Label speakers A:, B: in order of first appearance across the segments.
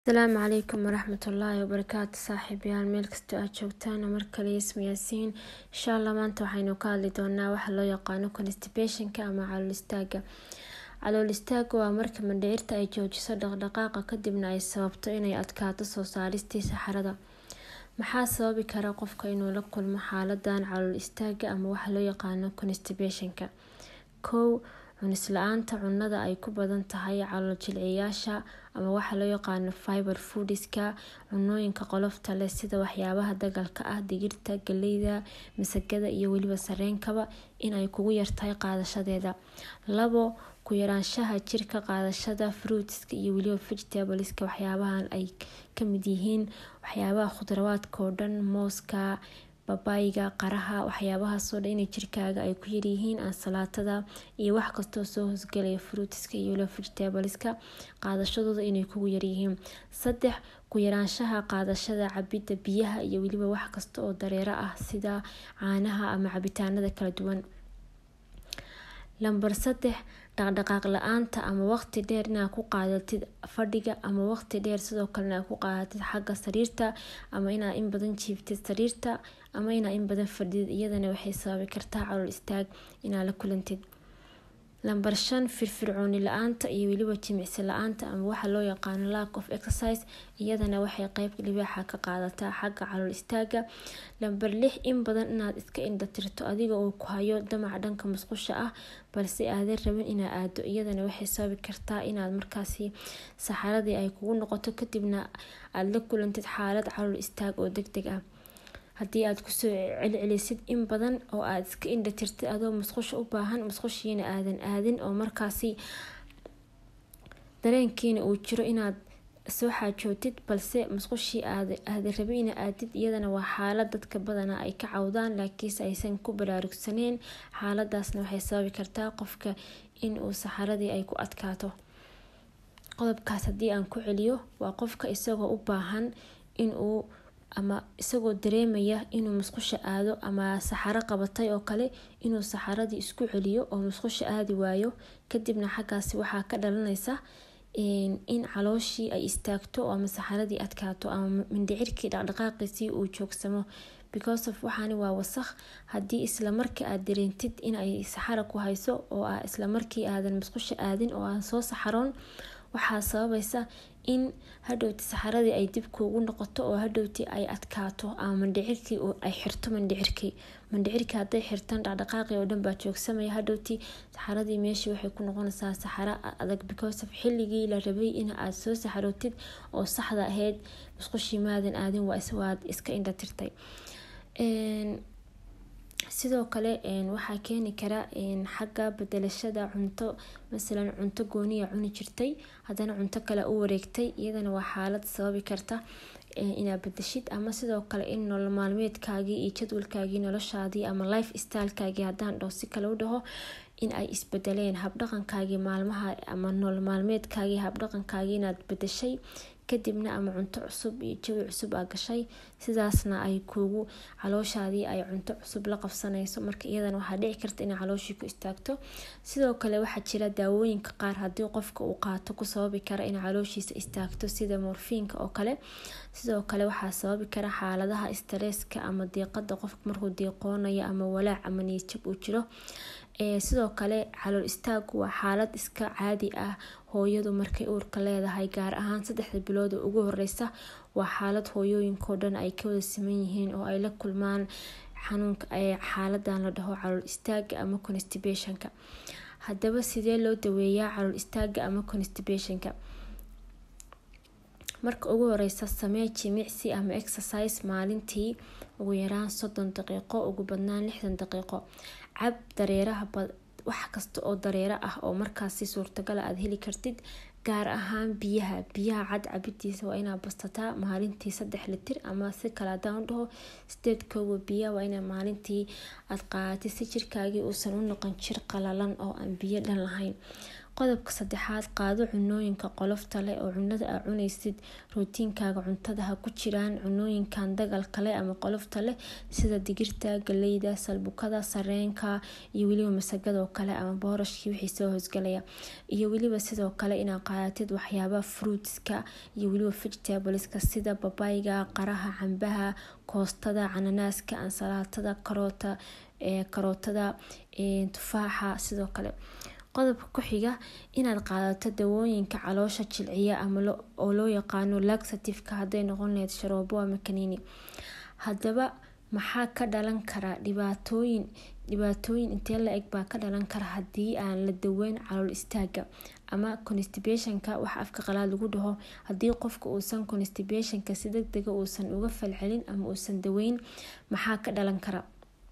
A: asalaamu calaykum waraxmatullaahi wabarakaatu saaxiibayaal meel kastoo aad joogtaan mar kale isma yaasiin insha allah maanta waxaynu ka hadli doonaa waxa loo yaqaano constipationka ama calool istaaga calool istaaga waa marka mandhicirta ay joojiso dhaqdhaqaaqa kadibna ay sababto inay adkaato soo saaristii saxarada maxaa sababi kara qofka inuu la kulmo xaaladan calool istaaga ama waxa loo yaqaano constipationka kow cunis la-aanta cunada ay ku badan tahay calool jilciyaasha ama waxa loo yaqaano fiber foodiska cunooyinka qolofta leh sida waxyaabaha dagalka ah digirta galeyda masagada iyo weliba sareenkaba inay kugu yartahay qaadashadeeda labo ku yaraanshaha jirka qaadashada fruitska iyo weliba vegetables-ka waxyaabahan ay kamid yihiin waxyaabaha khudrawaadka oo dhan mooska babayga qaraha waxyaabahaasoo dhan inay jirkaaga ay ku yaryihiin ansalaatada iyo wax kastoo soo hoosgelaya fruitiska iyo weliba vegetables-ka qaadashadooda inay kugu yaryihiin saddex ku yaraanshaha qaadashada cabidda biyaha iyo weliba wax kasta oo dareero ah sida caanaha ama cabitaanada kala duwan lambar saddex dhaqdhaqaaq la-aanta ama waqti dheer inaad ku qaadatid fadhiga ama waqti dheer sidoo kalena aad ku qaadatid xagga sariirta ama inaad in badan jiiftid sariirta ama inaad in badan fadhidid iyadana waxay sababi kartaa calool istaag inaad la kulantid lambar shan firfircooni la-aanta iyo weliba jimicsi la-aanta ama waxa loo yaqaano lack of exercise iyadana waxay qeyb libaaxa ka qaadataa xagga calool istaaga lambar lix in badan inaad iska indhatirto adiga oo ku hayo damac dhanka musqusha ah balse aadan rabin inaad aado iyadana waxay sababi kartaa inaad markaasi saxaradii ay kugu noqoto kadibna aada la kulantid xaalad calool istaag oo deg deg ah haddii aad kusoo celcelisid in badan oo aada iska indhatirtid adoo musqusha u baahan musqushiina aadan aadin oo markaasi dareenkiina uu jiro inaad soo xaajootid balse musqushii aadan rabin ina aadid iyadana waa xaalad dadka badana ay ka cawdaan laakiinse aysan ku baraarugsaneen xaaladaasna waxay sababi kartaa qofka inuu saxaradii ay ku adkaato qodobkaas haddii aan ku celiyo waa qofka isagoo u baahan inuu ama isagoo dareemaya inuu musqusha aado ama saxaro qabatay oo kale inuu saxaradii isku celiyo oo musqusha aadi waayo kadibna xaggaasi waxaa ka dhalanaysa in calooshii ay istaagto ama saxaradii adkaato ama mindhicirkii dhaqdhaqaaqiisii uu joogsamo because of waxaani waa wasakh haddii islamarkii aad dareentid inay saxara ku hayso oo ah islamarkii aadan musqusha aadin oo aan soo saxaroon waxaa sababaysa in hadhowti saxaradii ay dib kuugu noqoto oo hadhowti ay adkaato ama mandhicirkii ay xirto mandhicirkii mandhicirkii hadday xirtaan dhaqdhaqaaqii oo dhan baa joogsamaya hadhowti saxaradii meeshii waxay ku noqonaysaa saxaro adag because of xilligii la rabay in aad soo saxarootid oo saxda ahayd musqushii maadan aadin waad iska indhatirtay sidoo kale waxaa keeni kara xagga bedelashada cunto masalan cunto gooniya cuni jirtay haddana cunto kale u wareegtay iyadana waa xaalad sababi karta inaad bedeshid ama sidoo kale in nolol maalmeedkaagii iyo jadwalkaagii noloshaadii ama life stylekaagii haddaan dhaho si kale u dhaho in ay isbedeleen habdhaqankaagii maalmaha ama nolol maalmeedkaagii habdhaqankaagii inaad bedeshay kadibna ama cunto cusub iyo jawi cusub aa gashay sidaasna ay kuugu calooshaadii ay cunto cusub la qabsanayso marka iyadana waxaa dhici karta inay calooshii ku istaagto sidoo kale waxaa jira daawooyinka qaar haddii qofka uu qaato ku sababi kara in calooshiisa istaagto sida morfiinka oo kale sidoo kale waxaa sababi kara xaaladaha stareeska ama diiqada qofka markuu diiqoonayo ama walaac ama niyadjab uu jiro sidoo kale calool istaagu waa xaalad iska caadi ah hooyadu markay uurka leedahay gaar ahaan saddexda bilood oo ugu horeysa waa xaalad hooyooyinkao dhan ay ka wada siman yihiin oo ay la kulmaan xanuunka xaaladan la dhaho calool istaaga ama constibationka haddaba sidee loo daweeyaa calool istaaga ama constibationka marka ugu horeysa samee jimicsi ama exercise maalintii ugu yaraan soddon daqiiqo ugu badnaan lixdan daqiiqo cab dareeraha wax kasta oo dareero ah oo markaasi suurtagala aada heli kartid gaar ahaan biyaha biyaha cad cabidiisa waa inaa bastataa maalintii saddex litir ama si kale hadaan u dhaho sideed kooba biya waa inaa maalintii aada qaadatid si jirkaagii uusan u noqon jir qalalan oo aan biyo dhan lahayn qodobka saddexaad qaado cunooyinka qolofta leh oo cunada aa cunaysid rootiinkaaga cuntada ha ku jiraan cunooyinkan dagalka leh ama qolofta leh sida digirta galeyda salbukada sareenka iyo weliba masagado kale ama boorashkii wixii soo hoosgalaya iyo weliba sidoo kale inaad qaadatid waxyaabaha fruitska iyo weliba vegetables-ka sida babayga qaraha cambaha koostada cananaaska ansalaatada karoota karootada tufaaxa sidoo kale qodobka ku-xiga inaad qaadato dawooyinka caloosha jilciya ama oo loo yaqaano laxativeka hadday noqon lahayd sharoobo ama kaniini haddaba maxaa ka dhalan kara dhibaatooyin dhibaatooyin intee la eg baa ka dhalan kara haddii aan la daweyn calool istaaga ama constibationka waxa afka qalaad lagu dhaho haddii qofka uusan constibationka si deg dega uusan uga falcelin ama uusan daweyn maxaa ka dhalan kara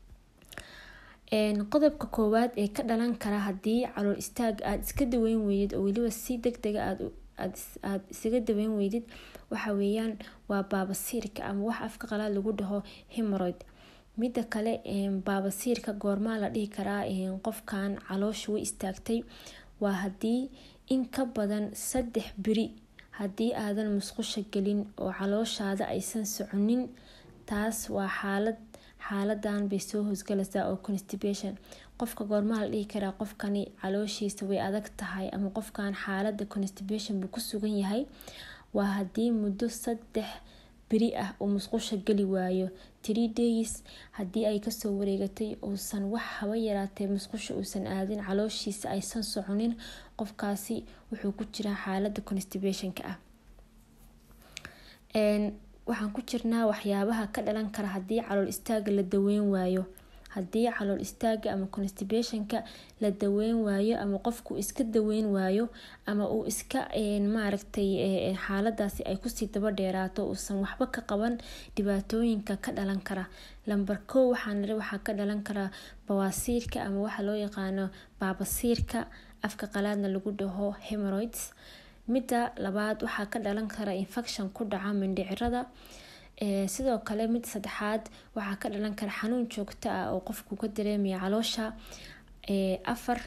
A: qodobka koowaad ee ka dhalan kara haddii calool istaaga aada iska daweyn weydid oo weliba si deg dega aada isaga daweyn weydid waxa weeyaan waa baabasiirka ama wax afka qalaad lagu dhaho hemoroid midda kale baabasiirka goormaa la dhihi karaa qofkan caloosha way istaagtay waa haddii in ka badan saddex beri haddii aadan musqusha gelin oo calooshaada aysan soconin taas waa xaalad xaaladan bay soo hoosgalaysaa oo constipation qofka goormaa la dhihi karaa qofkani calooshiisa way adag tahay ama qofkan xaalada constipation buu ku sugan yahay waa haddii muddo saddex beri ah uu musqusha geli waayo tree days haddii ay kasoo wareegatay uusan wax haba yaraatee musqusha uusan aadin calooshiisa aysan soconin qofkaasi wuxuu ku jiraa xaalada constibationka ah waxaan ku jirnaa waxyaabaha ka dhalan kara haddii calool istaaga la daweyn waayo haddii calool istaaga ama constibationka la daweyn waayo ama qofku iska daweyn waayo ama uu iska maaragtay xaaladaasi ay kusii daba dheeraato uusan waxba ka qaban dhibaatooyinka ka dhalan kara lamber kow waxaan waxaa ka dhalan karaa bawaasiirka ama waxa loo yaqaano baabasiirka afka qalaadna lagu dhaho hemoroids midda labaad waxaa ka dhalan kara infection ku dhaca mindhicirada sidoo kale mid saddexaad waxaa ka dhalan kara xanuun joogto ah oo qofku ka dareemaya caloosha afar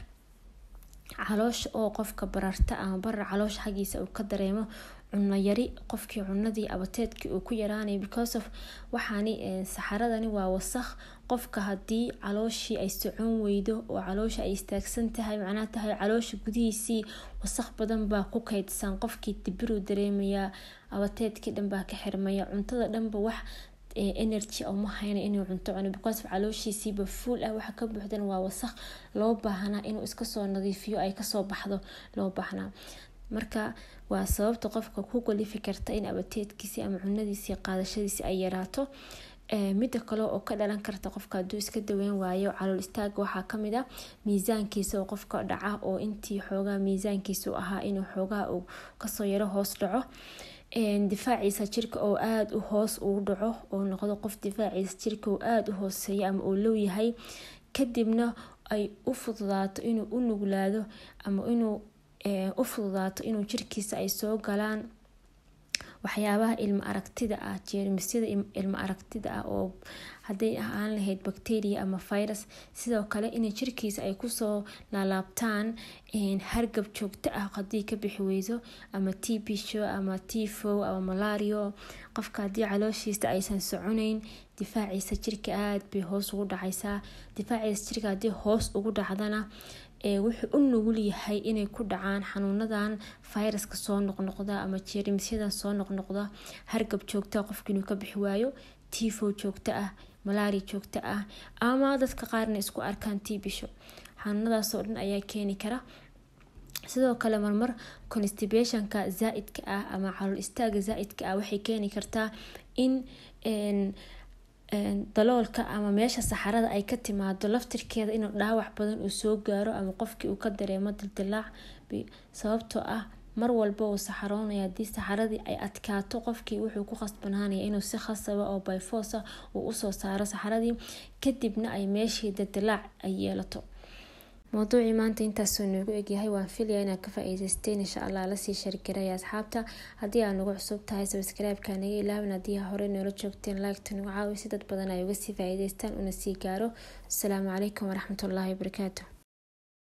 A: caloosha oo qofka bararta ama barar caloosha xaggiisa uu ka dareemo cuno yari qofkii cunadii abateedkii uu ku yaraanay because of waxaani saxaradani waa wasakh qofka haddii calooshii ay socon weydo oo caloosha ay istaagsan tahay macnaa tahay caloosha gudihiisii wasakh badan baa ku kaydsan qofkii dibiruu dareemayaa abateedkii dhan baa ka xirmaya cuntada dhanba wax energy uma hayna inuu cunto cuno because of calooshiisiiba fuul ah waxa ka buuxdan waa wasakh loo baahnaa inuu iskasoo nadiifiyo ay kasoo baxdo loo baahnaa marka waa sababta qofka ku galifi karta in abateedkiisi ama cunadiisii qaadashadiisi ay yaraato midda kale oo ka dhalan karta qofka haduu iska daweyn waayo calool istaaga waxaa kamid a miisaankiisa oo qofka dhaca oo intii xoogaa miisaankiisu ahaa inuu xoogaa uu kasoo yaro hoos dhaco difaaciisa jirka oo aada u hoos ugu dhaco oo noqdo qof difaaciisa jirka oo aada u hooseeya ama uu low yahay kadibna ay u fududaato inuu u nuglaado ama inuu u fududaato inuu jirkiisa ay soo galaan waxyaabaha ilmo aragtida ah jeermisyada ilmo aragtida ah oo haday ahaan lahayd bacteria ama virus sidoo kale in jirkiisa ay kusoo laalaabtaan hargab joogto ah hadii ka bixi weyso ama tbsho ama tifo ama malario qofka hadii calooshiisa aysan soconeyn difaaciisa jirka aada bay hoos ugu dhacaysaa difaaciisa jirka hadii hoos ugu dhacdana wuxuu u nugul yahay inay ku dhacaan xanuunadan viruska soo noqnoqda ama jeermisyadan soo noqnoqda hargab joogta qofka inuu ka bixi waayo tifo joogto ah malaria joogto ah ama dadka qaarna isku arkaan tibisho xanuunadaasoo dhan ayaa keeni kara sidoo kale marmar constibationka zaa-idka ah ama calool istaaga zaa-idka ah waxay keeni kartaa in daloolka ama meesha saxarada ay ka timaado laftirkeeda inuu dhaawac badan uu soo gaaro ama qofkii uu ka dareemo dildilaac sababtoo ah mar walba uu saxaroonaya haddii saxaradii ay adkaato qofkii wuxuu ku khasbanaanaya inuu si khasaba oo byfoosa uu usoo saaro saxaradii kadibna ay meeshii dildilaac ay yeelato mowduucii maanta intaasoo noogu egyahay waan filaya inaad ka faa-iideysteen insha allah lasii shargaraya asxaabta haddii aad nagu cusub tahay sabscribe-ka naga ilaawin haddii hore noola joogteen like-ta nagu caawi si dad badan ay uga sii faa-iideystaan una sii gaaro asalaamu calaykum waraxmatullaahi wabarakaatu